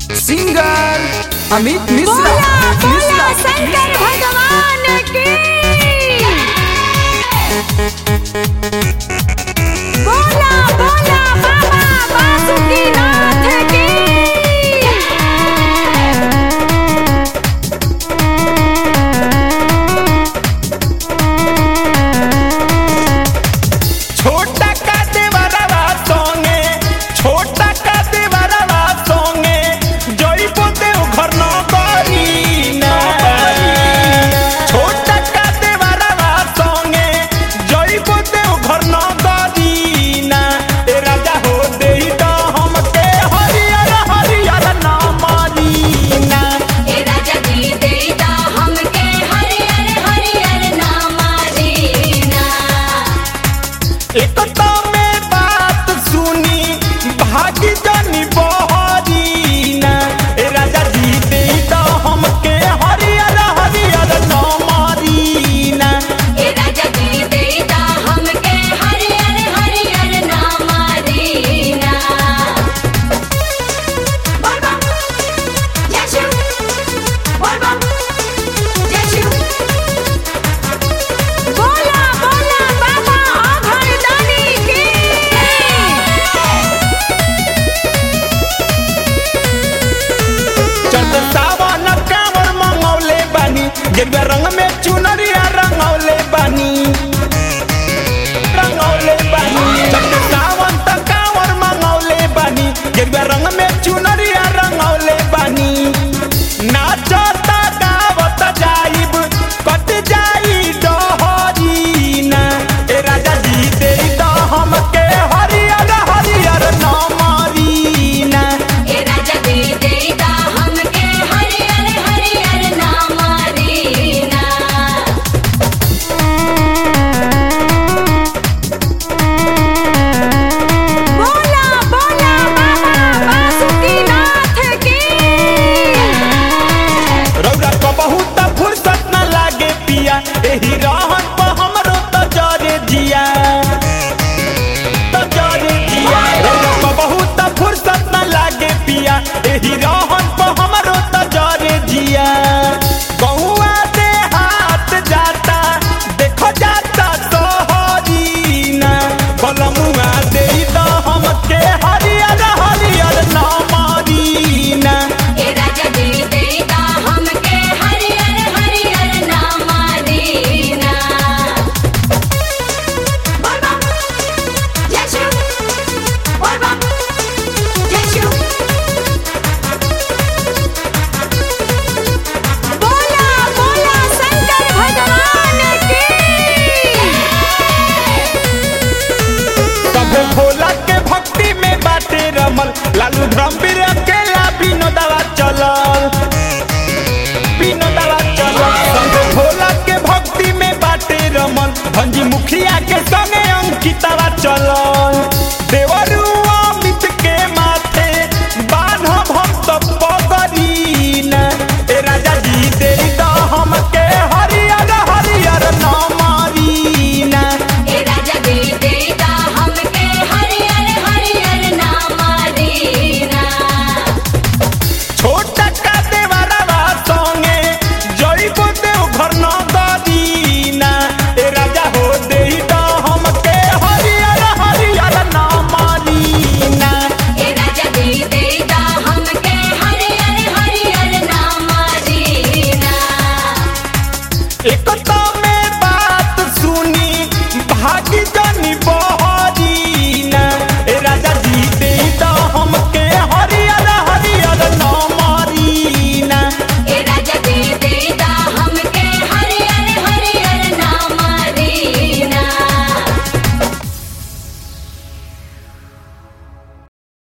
singer Amit Mishra बोला बोला मिश्रा शंकर भगवान की बोला बोला बाबा बासुकीनाथ की छोटा का देवरवा सोंगे छोटा का देवरवा सोंगे जइबो देव घर न करीना छोटा का देवरवा सोंगे जइबो देव घर न करीना ए राजा हो देई त हमके हरियर हरियर नाम दीना ए राजा जी देता हमके हरियर हरियर नामा दीना एक तो में बात सुनी भागी जानी बहरीना ए राजा जी दे तो हमके हरियर हरियर नमरीना ए राजा जी देता हमके हरियर हरियर नामा दीना बोल बम जय शिव बोल बम जय शिव बोला बोला बाबा आभरदानी की चंद सावन कांवर मंगौले बानी गेरुआ रंग में चुनरिया रंगौले बानी रंगौले बानी चंद सावन त कांवर मंगौले बानी गेरुआ रंग में चुनरिया रंगौले बानी नाचता गावत जाइब कट जाई डहरीना ए राजा जी दे द हमके हरियर हरियर नमरीना ए राजा जी देता हमके हरियर हरियर नामा दीना बोला बोला बाबा बासुकीनाथ की रौरा को बहुत फुर्सत न लागे पिया एही रहन पर हमरो त जरे जिया त जरे जिया रौरा को बहुत फुर्सत न लागे पिया एही रहन पर हमरो त जरे जिया गौआ दे हाथ जाता देखो जाता सोहरीना कलमुआ दे द हमके हरियर हरियर नामरीना ए राजा जी देता हमके हरियर हरियर नामा दीना बोल बम जय शिव बोल बम जय शिव बोला बोला शंकर भगवान की कभो भोला के भक्ति में बाटे रमल लालू धर्मवीर अकेला विनोदवा चलल विनोदवा चलल कभो भोला के भक्ति में बाटे रमल भंजी मुखिया के संगे अंकितवा चलल देवरू अमित के माथे बान्हब हम सब पगरीना ए राजा जी दे द हमके हरियर हरियर नमरीना ए राजा जी देता हमके हरियर हरियर नामा दीना छोटा का देवरवा संगे जइबो देव घर न दीना ए राजा हो देई त हमके हरियर हरियर नाम दीना ए राजा जी देता हमके हरियर हरियर नामा दीना एक तो